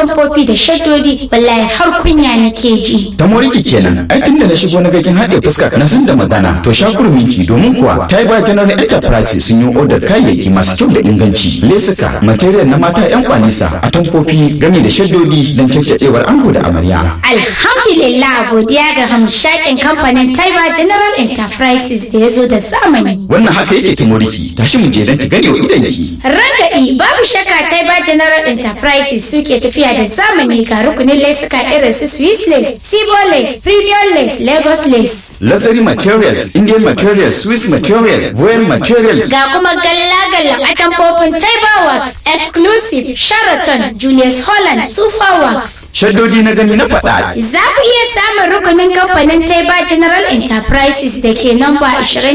atamfofi da shaddodi wallahi har kunya nake ji ta moriki kenan ai tun da na shigo na gakin haɗe fuska na san da magana to shakurminki domin kuwa ta yi ba general enterprise sun yi odar kayayyaki masu kyau da inganci lesuka material na mata yan kwanisa atamfofi game da shaddodi don caccadewar ango da amarya alhamdulillah godiya ga hamshakin kamfanin taiba general enterprises da ya zo da zamani wannan haka yake ta moriki tashi mu je don ki gane wa idanki Ragadi babu shakka Taiba General Enterprises suke tafiya da zamani ga rukunin lesuka irin su Swiss lace, Sibo lace, Premium lace, Lagos lace. luxury materials indian materials swiss material voyage material Ga kuma galla-gallan atamfofin Taiba Works, Exclusive, Sheraton, Julius Holland, Super Works. shaddodi na gani na faɗa Za ku iya samun rukunin kamfanin Taiba General Enterprises da ke namba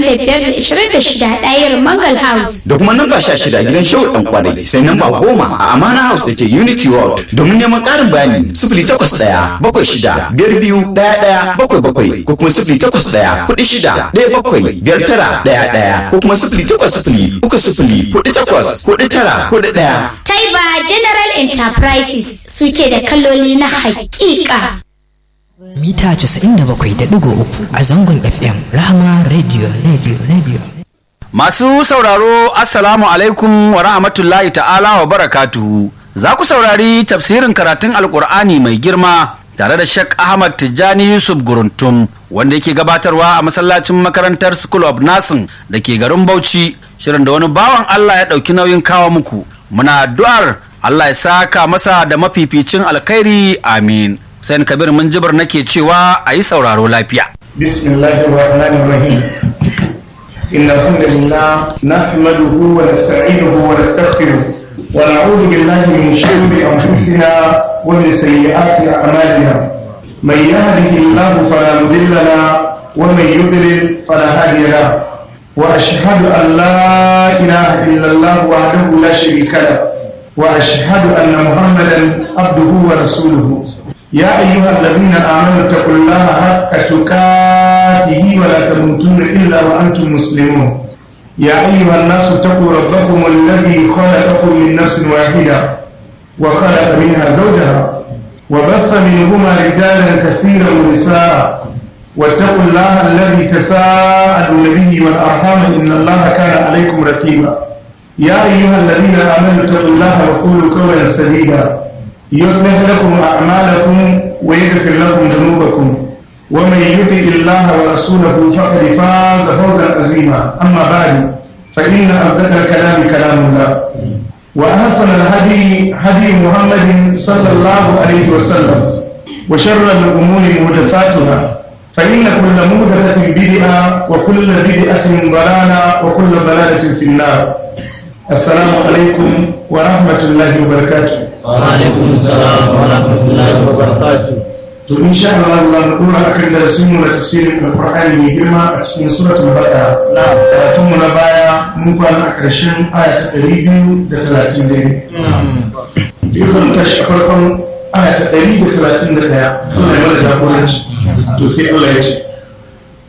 25-26 ɗayar Mangal House. da kuma namba sha shida gidan shehu dan kwarai sai namba goma a amana house da ke unity world domin neman karin bayani sifili takwas ɗaya bakwai shida biyar biyu ɗaya ɗaya bakwai bakwai ko kuma sifili takwas ɗaya kuɗi shida ɗaya bakwai biyar tara ɗaya ɗaya ko kuma sifili takwas sifili uku sifili kuɗi takwas kuɗi tara kuɗi ɗaya. Taiba General Enterprises suke da kaloli na hakika. mita 97.3 a zangon FM Rahama Radio Radio Radio. Masu sauraro Assalamu alaikum wa rahmatullahi ta'ala wa barakatuhu. Za ku saurari tafsirin karatun Alƙur'ani mai girma tare da Sheikh Ahmad Tijjani Yusuf Guruntum wanda yake gabatarwa a masallacin makarantar School of Nursing da ke garin Bauchi shirin da wani bawan Allah ya ɗauki nauyin kawo muku. Muna addu'ar Allah ya saka masa da mafificin alkhairi amin. Hussein Kabir Minjibir nake cewa a yi sauraro lafiya. بسم الله الرحمن الرحيم إن الحمد لله نحمده ونستعينه ونستغفره ونعوذ بالله من شرور أنفسنا ومن سيئات أعمالنا من يهده الله فلا مضل له ومن يضلل فلا هادي له وأشهد أن لا إله إلا الله وحده لا شريك له وأشهد أن محمدا عبده ورسوله يا أيها الذين آمنوا اتقوا الله حق تقاته ولا تموتن إلا وأنتم مسلمون يا أيها الناس اتقوا ربكم الذي خلقكم من نفس واحدة وخلق منها زوجها وبث منهما رجالا كثيرا ونساء واتقوا الله الذي تساءلون به والأرحام إن الله كان عليكم رقيبا يا أيها الذين آمنوا اتقوا الله وقولوا قولا سديدا يصلح لكم أعمالكم ويغفر لكم ذنوبكم ومن يطع الله ورسوله فقد فاز فوزا عظيما أما بعد فإن أصدق الكلام كلام الله وأحسن الهدي هدي محمد صلى الله عليه وسلم وشر الأمور محدثاتها فإن كل محدثة بدعة وكل بدعة ضلالة وكل ضلالة في النار السلام عليكم ورحمة الله وبركاته وعليكم السلام ورحمة الله وبركاته to insha Allah za mu dora akan darasin mu na tafsirin Alqur'ani mai girma a cikin suratul Baqara na karatun mu na baya mun kwana a ƙarshen aya ta 230 ne dukkan tashi a farkon aya ta 131 Allah ya mana jagoranci to sai Allah ya ce